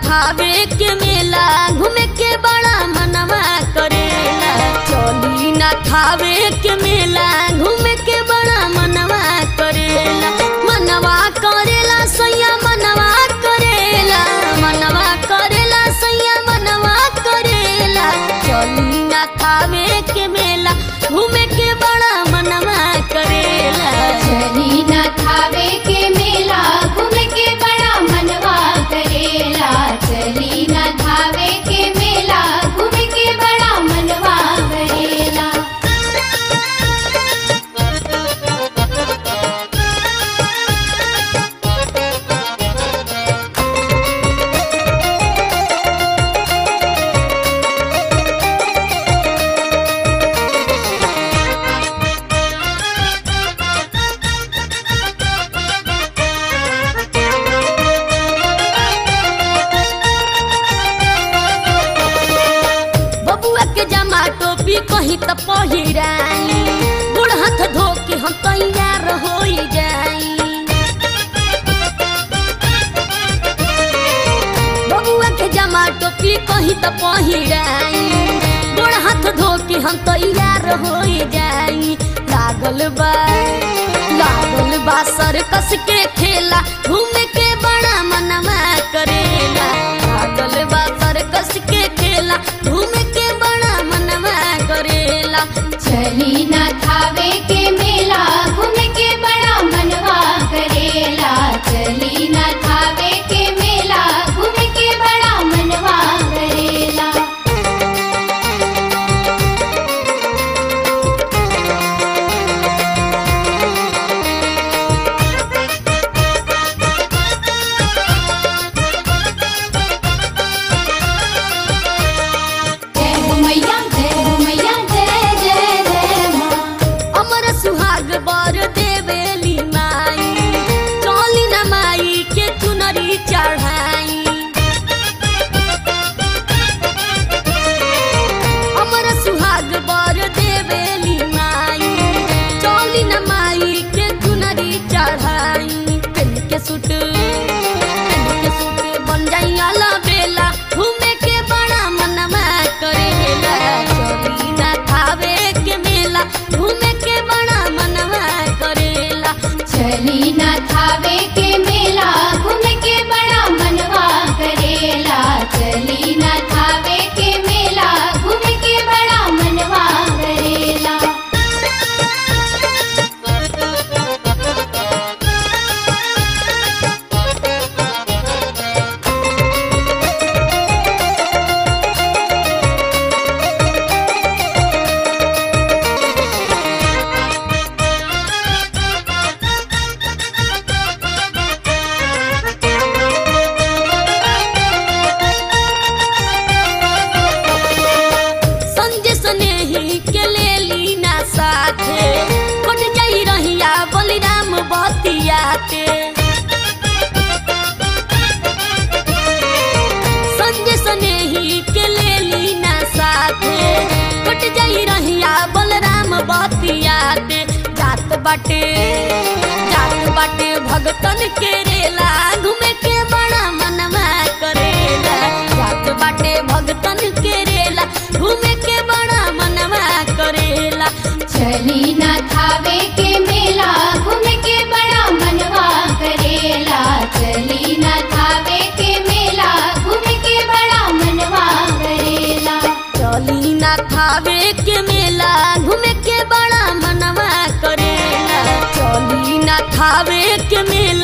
थावे के मेला घूमे के बड़ा मनवा करेला चली ना थावे के मेला घूमे के बड़ा मनवा करेला मनवा करेला सैया मनवा करेला मनवा करेला सैया मनवा करेला चली ना थावे के मेला घूमे के बड़ा मनवा करेला चली न थावे के मेला घूम के बड़ा मनवा करेला चली न थावे के मेला घूम के बड़ा मनवा करेला बबुआ के जमा टोपी कहीं त पहिराई बुढ़ हाथ धो के हम तैयार हो जाई बबुआ के जमा टोपी कहीं त पहिराई बुढ़ हाथ धो के हम तैयार हो जाई लागल बा लागल बा सर्कस के खेला घूमे के बड़ा मनवा करेला लागल बा सर्कस के खेला घूमे के बड़ा मनवा करेला चली न थावे के मेला घूम के बड़ा मनवा करेला चली न थावे के मेला घूम के बड़ा मनवा करेला जय हो मैया जय हो मैया जय जय जय माँ अमर सुहाग बर देवेली माई चली न माई के चुनरी चढ़ाई अमर सुहाग बर देवेली माई चली न माई के चुनरी चढ़ाई पेन के सूट पेन के सूट बन जाई आला बेला घूमे के बड़ा मनवा करेला चली ना थावे के मेला घूमे के बड़ा मनवा करेला चली न थावे के मेला घूम के बड़ा मनवा करेला चली न थावे के मेला घूम के बड़ा मनवा करेला संजय स्नेही के ले ली ना साथे कट जाई रहिया बलिराम बतियाते संजय स्नेही के ले ली ना साथे कट जाई रहिया बलराम बतियाते जात बाटे जात बाटे भगतन के रेला घूमे के बड़ा मनवा करेला जात बाटे भगतन के रेला घूमे के बड़ा मनवा करेला चली न थावे के मेला घूम के बड़ा मनवा करेला चली न थावे के मेला घूम के बड़ा मनवा करेला चली ना खावे के मेला घूमे के बड़ा मनवा करेला चली ना खावे के मेला